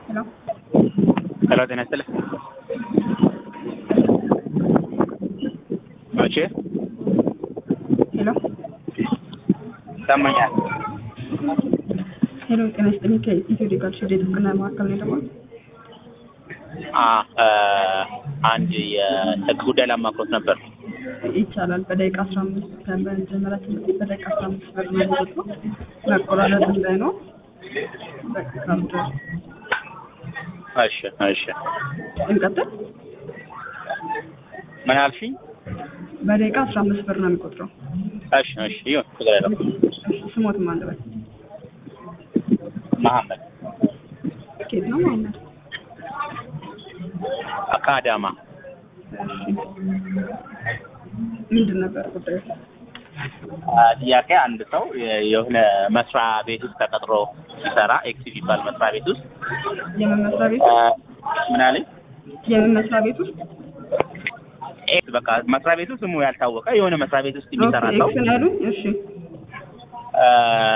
ሄሎ ሄሎ ጤና ይስጥልኝ። መቼ ሄሎ ይሰማኛል? ሄሎ ጤና ይስጥልኝ። ከኢትዮ ሌጋል ሼድ የጥብቅና ማዕከል ነው የደወልኩት። አ አንድ የህግ ጉዳይ ላማክሮት ነበር። ይቻላል። በደቂቃ አስራ አምስት ከመጀመሪያ ትምህርት በደቂቃ አስራ አምስት ብር ነው የሚወጣው። መቆራረጥ እንዳይኖር በቃ ካብዶ እሺ እሺ። እንቀጥል። ምን አልሽኝ? በደቂቃ አስራ አምስት ብር ነው የሚቆጥረው። እሺ እሺ። ይሁን ችግር የለም። እሺ፣ ስሞት ማን ልበል? መሐመድ ኬት ነው መሀመድ? ከአዳማ እሺ፣ ምንድን ነበር ጉዳዩ? አ፣ ጥያቄ አንድ ሰው የ- የሆነ መስሪያ ቤት ውስጥ ተቀጥሮ ሲሰራ ኤክስ የሚባል መስሪያ ቤት ውስጥ የምን መስሪያ ቤት? አ፣ ምን አለኝ? የምን መስሪያ ቤት ውስጥ? ኤክስ በቃ መስሪያ ቤቱ ስሙ ያልታወቀ የሆነ መስሪያ ቤት ውስጥ ኦኬ፣ የሚሰራ ሰው ኤክስ ነው ያሉኝ። እሺ፣ አ፣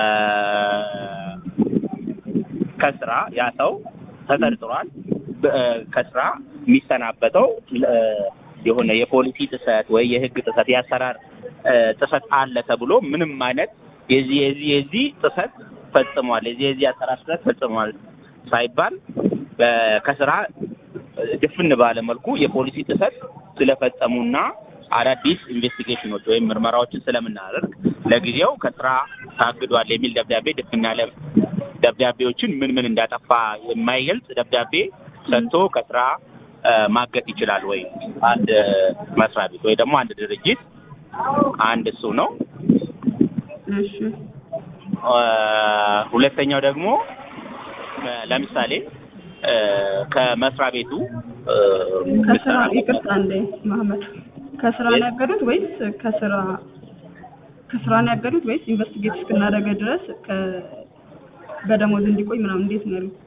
ከስራ ያ ሰው ተጠርጥሯል። በ- ከስራ የሚሰናበተው እ፣ የሆነ የፖሊሲ ጥሰት ወይ የህግ ጥሰት የአሰራር እ፣ ጥሰት አለ ተብሎ ምንም አይነት የዚህ የዚህ የዚህ ጥሰት ፈጽሟል የዚህ የዚህ አሰራር ጥሰት ፈጽሟል ሳይባል በ- ከስራ ድፍን ባለ መልኩ የፖሊሲ ጥሰት ስለፈጸሙና አዳዲስ ኢንቨስቲጌሽኖች ወይም ምርመራዎችን ስለምናደርግ ለጊዜው ከስራ ታግዷል የሚል ደብዳቤ ድፍን ያለ ደብዳቤዎችን ምን ምን እንዳጠፋ የማይገልጽ ደብዳቤ ሰጥቶ ከስራ እ፣ ማገት ይችላል ወይ አንድ መስሪያ ቤት ወይ ደግሞ አንድ ድርጅት አንድ እሱ ነው። እሺ፣ እ፣ ሁለተኛው ደግሞ እ፣ ለምሳሌ እ፣ ከመስሪያ ቤቱ እ፣ ከስራ ምሰራ- ይቅርታ እንዴ መሀመድ፣ ከስራ ነው ያገዱት ወይስ ከስራ ከስራ ነው ያገዱት ወይስ ኢንቨስቲጌት እስክናደርግ ድረስ ከ በደሞዝ እንዲቆይ ምናምን እንዴት ነው ያሉት?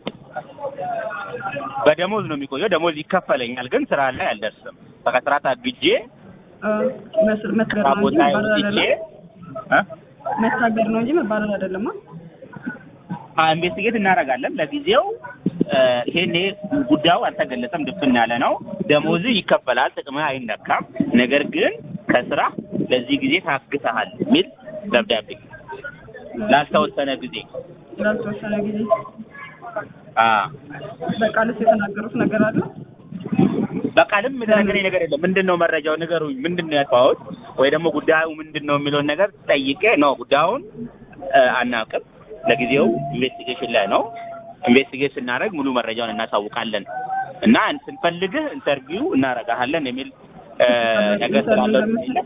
በደሞዝ ነው የሚቆየው። ደሞዝ ይከፈለኛል፣ ግን ስራ ላይ አልደርስም። በቃ ስራ ታግጄ አ፣ መስር መታገር ስራ ነው እንጂ ቦታ መባረር ወጥቼ አይደለም። እ? መታገር ነው እንጂ መባረር አይደለም። አ? ኢንቨስቲጌት እናደርጋለን። ለጊዜው እ፣ ይሄኔ ጉዳዩ አልተገለጸም፣ ድፍን ያለ ነው። ደሞዝ ይከፈላል፣ ጥቅምህ አይነካም። ነገር ግን ከስራ ለዚህ ጊዜ ታግተሃል የሚል ደብዳቤ ላልተወሰነ ጊዜ ላልተወሰነ ጊዜ አ በቃልስ የተናገሩት ነገር አለ? በቃልም የተነገረኝ ነገር የለም። ምንድን ነው መረጃው ንገሩኝ፣ ምንድን ነው ያልኳሁት ወይ ደግሞ ጉዳዩ ምንድን ነው የሚለውን ነገር ጠይቄ ነው ጉዳዩን እ፣ አናውቅም። ለጊዜው ኢንቨስቲጌሽን ላይ ነው። ኢንቨስቲጌት ስናደርግ ሙሉ መረጃውን እናሳውቃለን እና ስንፈልግህ ኢንተርቪው እናደርጋለን የሚል እ፣ ነገር ስላለ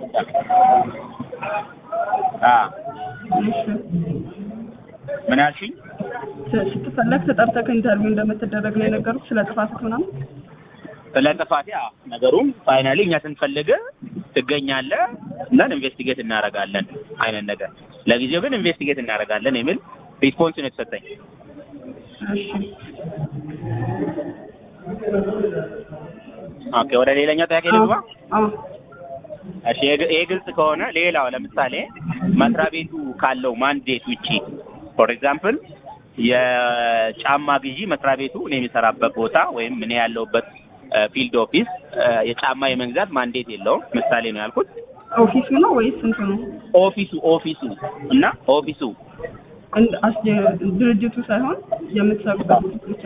አ እሺ፣ ምን አልሽኝ? ስ- ስትፈለግ ተጠርተህ ኢንተርቪው እንደምትደረግ ነው የነገሩት ስለ ጥፋትህ ምናምን? ስለ ጥፋቴ አዎ፣ ነገሩም ፋይናሊ እኛ ስንፈልግህ ትገኛለህ እና ኢንቨስቲጌት እናደርጋለን አይነት ነገር። ለጊዜው ግን ኢንቨስቲጌት እናደርጋለን የሚል ሪስፖንስ ነው የተሰጠኝ። እሺ፣ ኦኬ፣ ወደ ሌላኛው ጥያቄ ልግባ። አዎ፣ እሺ፣ ይሄ- ይሄ ግልጽ ከሆነ ሌላው ለምሳሌ መስሪያ ቤቱ ካለው ማንዴት ውጪ ፎር ኤግዛምፕል የጫማ ግዢ መስሪያ ቤቱ እኔ የሚሰራበት ቦታ ወይም እኔ ያለሁበት ፊልድ ኦፊስ የጫማ የመግዛት ማንዴት የለውም። ምሳሌ ነው ያልኩት። ኦፊሱ ነው ወይስ ስንቱ ነው? ኦፊሱ ኦፊሱ እና ኦፊሱ እንድ- አስጀ- ድርጅቱ ሳይሆን የምትሰሩበት ብቻ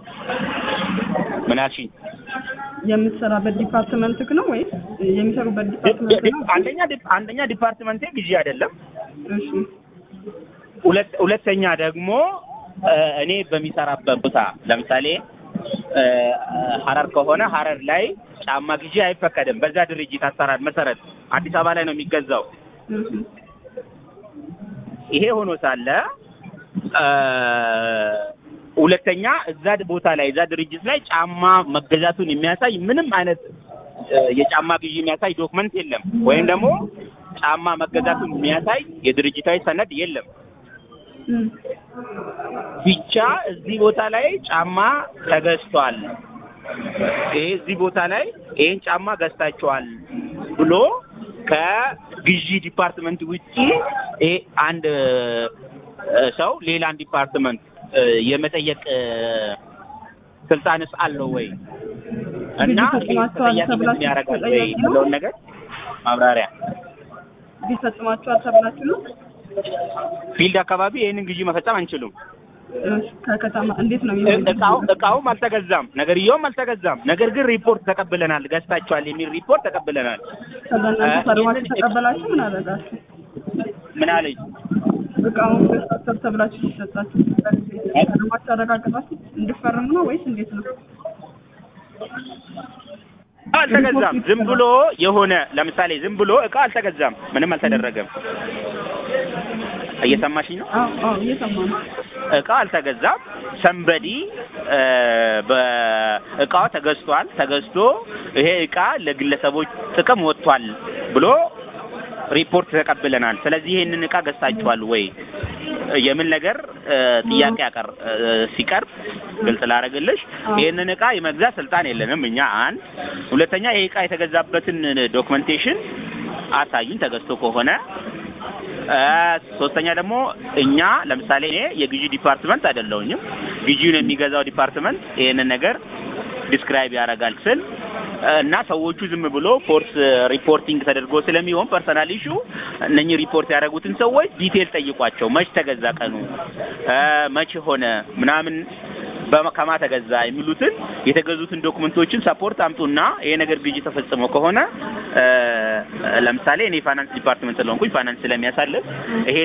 ምን አልሽኝ? የምትሰራበት ዲፓርትመንትክ ነው ወይስ የሚሰሩበት ዲፓርትመንት ነው? አንደኛ ዲፕ- አንደኛ ዲፓርትመንቴ ግዢ አይደለም። እሺ፣ ሁለት ሁለተኛ ደግሞ እ፣ እኔ በሚሰራበት ቦታ ለምሳሌ እ፣ ሀረር ከሆነ ሀረር ላይ ጫማ ግዢ አይፈቀድም። በዛ ድርጅት አሰራር መሰረት አዲስ አበባ ላይ ነው የሚገዛው። እሺ፣ ይሄ ሆኖ ሳለ እ፣ ሁለተኛ እዛ ቦታ ላይ እዛ ድርጅት ላይ ጫማ መገዛቱን የሚያሳይ ምንም አይነት እ፣ የጫማ ግዢ የሚያሳይ ዶክመንት የለም፣ ወይም ደግሞ ጫማ መገዛቱን የሚያሳይ የድርጅታዊ ሰነድ የለም። እም፣ ብቻ እዚህ ቦታ ላይ ጫማ ተገዝቷል፣ ይሄ እዚህ ቦታ ላይ ይሄን ጫማ ገዝታችኋል ብሎ ከግዢ ዲፓርትመንት ውጪ ይሄ አንድ እ፣ ሰው ሌላን ዲፓርትመንት እ፣ የመጠየቅ እ፣ ስልጣንስ አለው ወይ እና ግዢ ፈጽማችኋል ተጠያቂነት ተብላችሁ ያደርጋል ወይ ተጠያቂ ነው? ያለውን ነገር ማብራሪያ ቢፈጽማችኋል ተብላችሁ ነው? ፊልድ አካባቢ ይህንን ግዢ መፈጸም አንችሉም። እሺ፣ ከከተማ እንዴት ነው እ- የሚሆነው? እቃው እቃውም አልተገዛም፣ ነገርየውም አልተገዛም። ነገር ግን ሪፖርት ተቀብለናል፣ ገዝታችኋል የሚል ሪፖርት ተቀብለናል። ከዛ እናንተ እ- ፈርማችሁ ይህንን- ተቀበላችሁ ምን አደረጋችሁ? ምን አለኝ እቃውን ገዝታችሁ ተብላችሁ ሲሰጣችሁ ፈርማችሁ አረጋግጣችሁ እንድፈርሙ ነው ወይስ እንዴት ነው? አልተገዛም። ዝም ብሎ የሆነ ለምሳሌ ዝም ብሎ እቃ አልተገዛም፣ ምንም አልተደረገም። እየሰማሽኝ ነው? አዎ አዎ እየሰማሁ ነው። እቃ አልተገዛም። ሰንበዲ በእቃው ተገዝቷል። ተገዝቶ ይሄ እቃ ለግለሰቦች ጥቅም ወጥቷል ብሎ ሪፖርት ተቀብለናል። ስለዚህ ይሄንን እቃ ገዝታችኋል ወይ የምን ነገር እ፣ ጥያቄ ያቀር እ፣ ሲቀርብ ግልጽ ላደርግልሽ ይሄንን እቃ የመግዛት ስልጣን የለንም እኛ አንድ። ሁለተኛ ይሄ እቃ የተገዛበትን ዶክመንቴሽን አሳዩኝ ተገዝቶ ከሆነ እ፣ ሶስተኛ ደግሞ እኛ ለምሳሌ እኔ የግዢ ዲፓርትመንት አይደለሁኝም። ግዢውን የሚገዛው ዲፓርትመንት ይሄንን ነገር ዲስክራይብ ያደርጋል ስል እ፣ እና ሰዎቹ ዝም ብሎ ፎርስ ሪፖርቲንግ ተደርጎ ስለሚሆን ፐርሰናል ኢሹ እነኚህ ሪፖርት ያደረጉትን ሰዎች ዲቴል ጠይቋቸው። መች ተገዛ ቀኑ እ፣ መቼ ሆነ ምናምን በማ- ከማ ተገዛ የሚሉትን የተገዙትን ዶክመንቶችን ሰፖርት አምጡና ይሄ ነገር ግዢ ተፈጽሞ ከሆነ እ፣ ለምሳሌ እኔ ፋይናንስ ዲፓርትመንት ስለሆንኩኝ ፋይናንስ ስለሚያሳልፍ ይሄ